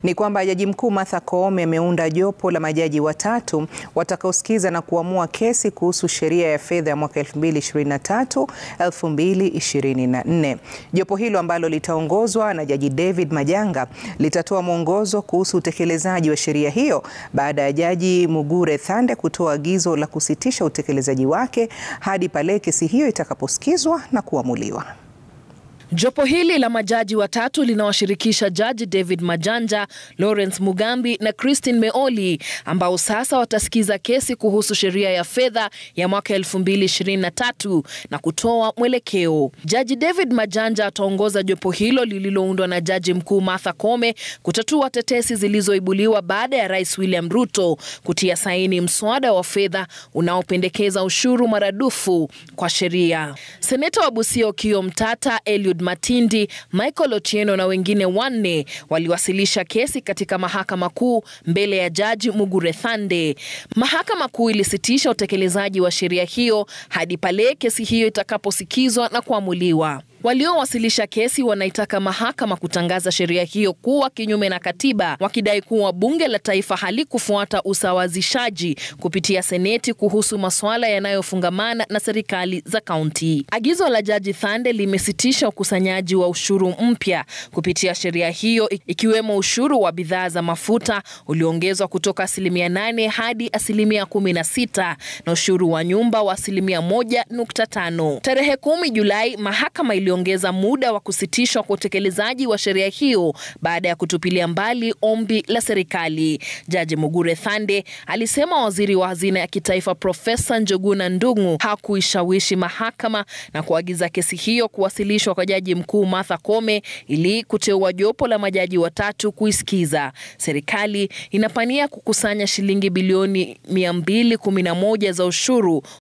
ni kwamba Jaji Mkuu Martha Koome ameunda jopo la majaji watatu watakaosikiza na kuamua kesi kuhusu sheria ya fedha ya mwaka 2023 2024. Jopo hilo ambalo litaongozwa na Jaji David Majanga litatoa mwongozo kuhusu utekelezaji wa sheria hiyo baada ya Jaji Mugure Thande kutoa agizo la kusitisha utekelezaji wake hadi pale kesi hiyo itakaposikizwa na kuamuliwa. Jopo hili la majaji watatu linawashirikisha Jaji David Majanja, Lawrence Mugambi na Christine Meoli ambao sasa watasikiza kesi kuhusu sheria ya fedha ya mwaka 2023 na kutoa mwelekeo. Jaji David Majanja ataongoza jopo hilo lililoundwa na Jaji Mkuu Martha Koome kutatua tetesi zilizoibuliwa baada ya Rais William Ruto kutia saini mswada wa fedha unaopendekeza ushuru maradufu kwa sheria. Seneta wa Busia Okiya Mtata, Eliud Matindi, Michael Otieno na wengine wanne waliwasilisha kesi katika mahakama kuu mbele ya Jaji Mugure Thande. Mahakama kuu ilisitisha utekelezaji wa sheria hiyo hadi pale kesi hiyo itakaposikizwa na kuamuliwa. Waliowasilisha kesi wanaitaka mahakama kutangaza sheria hiyo kuwa kinyume na katiba, wakidai kuwa bunge la taifa halikufuata usawazishaji kupitia seneti kuhusu masuala yanayofungamana na serikali za kaunti. Agizo la Jaji Thande limesitisha ukusanyaji wa ushuru mpya kupitia sheria hiyo, ikiwemo ushuru wa bidhaa za mafuta ulioongezwa kutoka asilimia nane hadi asilimia kumi na sita na ushuru wa nyumba wa asilimia moja nukta tano. Tarehe kumi Julai mahakama iliongeza muda wa kusitishwa kwa utekelezaji wa sheria hiyo baada ya kutupilia mbali ombi la serikali. Jaji Mugure Thande alisema waziri wa hazina ya kitaifa Profesa Njuguna Ndung'u hakuishawishi mahakama na kuagiza kesi hiyo kuwasilishwa kwa Jaji Mkuu Martha Koome ili kuteua jopo la majaji watatu kuisikiza. Serikali inapania kukusanya shilingi bilioni 211 za ushuru